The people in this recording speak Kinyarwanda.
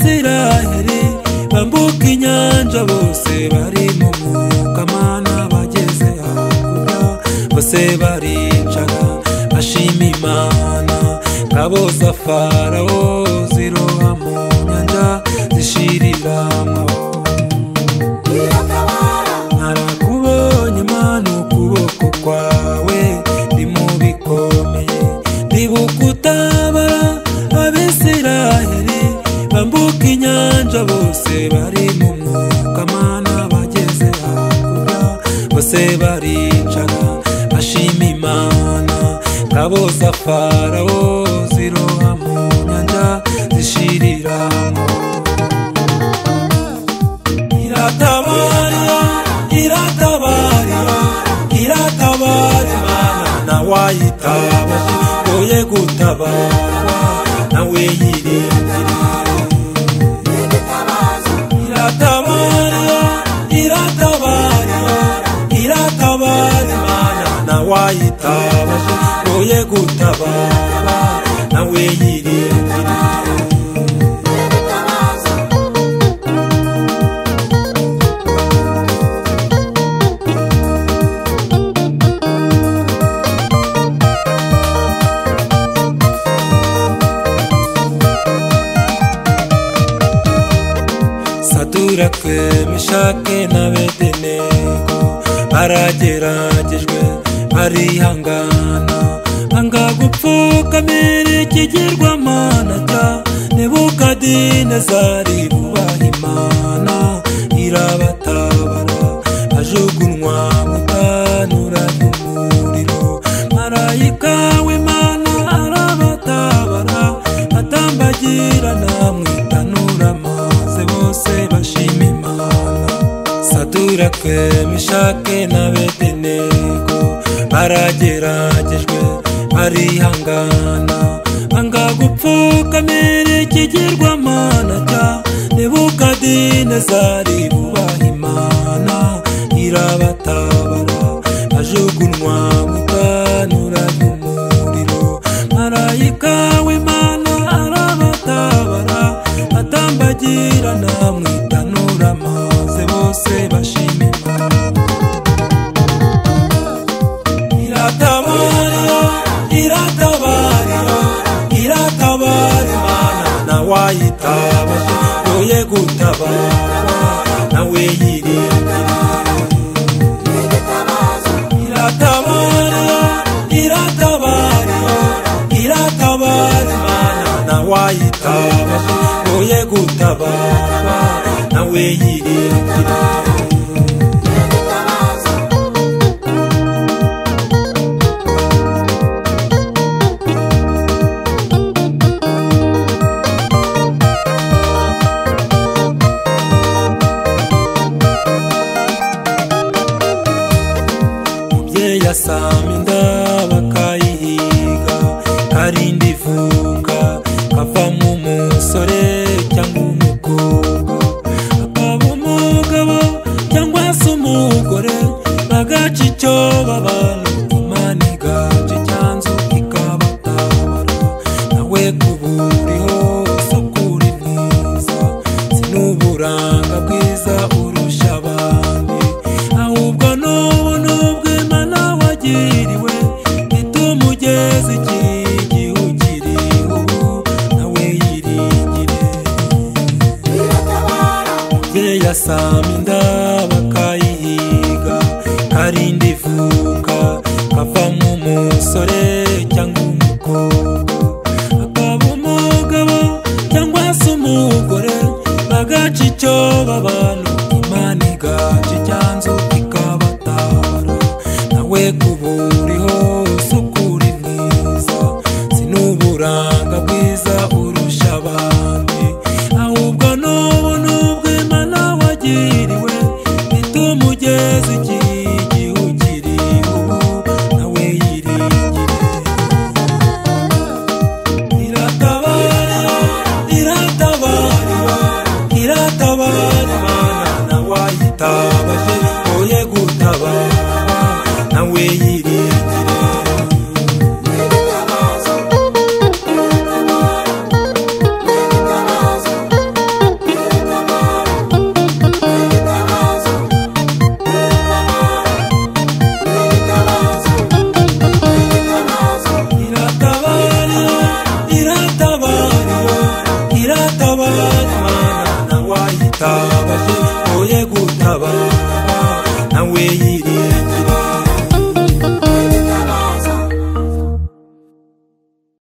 isiraheli bambuka inyanja bose bari mu mwuka mana bageze hakurya bose baricara bashima imana ngabo za farawo ziroha mu nyanja zishira imbamu narakubonye mana ukuboko kwawe ndi mu bikomeye ndibuka utabara abisiraheli bambuka inyanja bose bari mu mwuka mana bageze hakurya bose baricara bashima imana ngabo za farawo ziroha mu nyanja zishiriramo iratabarira iratabarira iratabarira imana wayitaba ngoye gutabarwa nawe yirindira iratabarira iratabarira iratabarira imana wayitaba ngoye gutabarwa nawe yirindira satura twe mishake na bedenego barageragejwe barihangana anga gupfukamira ikigirwamana cya nebukadinezari bubaha imana irabatabara ajugunywa mutanura ry'umuriro marayika w'imana arabatabara atambagirana mu itanura maze bose bashima imana satura twe mishake na bedenego barageragejwe barihangana anga gupfukamira ikigirwamana cya nebukadinezari bubaha imana irabatabara ajugunywa mutanura ry'umuriro marayika w'imana arabatabara atambagirana mu itanura maze bose bashima imana iratabarira iratabarira iratabarira imana wayitaba yoye gutabarwa nawe yirindira iratabarira iratabarira iratabarira imana wayitaba yoye gutabarwa nawe yirindira umubyeyi asama inda bakayihiga karinda ivunga kavamo umusore cyangwa umukobwa akaba umugabo cyangwa se umugore bagaca icyo babana imana igaca icyanzu ikabatabara nawe kuba uriho sukura mwiza si n'uburanga bwiza urusha abandi ahubwo n'ubu n'ubwo imana wagiriwe bituma ugeze igihe ukiriho ubu nawe yiringire umubyeyi asama inda bakayihiga karinda ivunga kavamo umusore cyangwa umukobwa akaba umugabo cyangwa se umugore bagaca icyo babana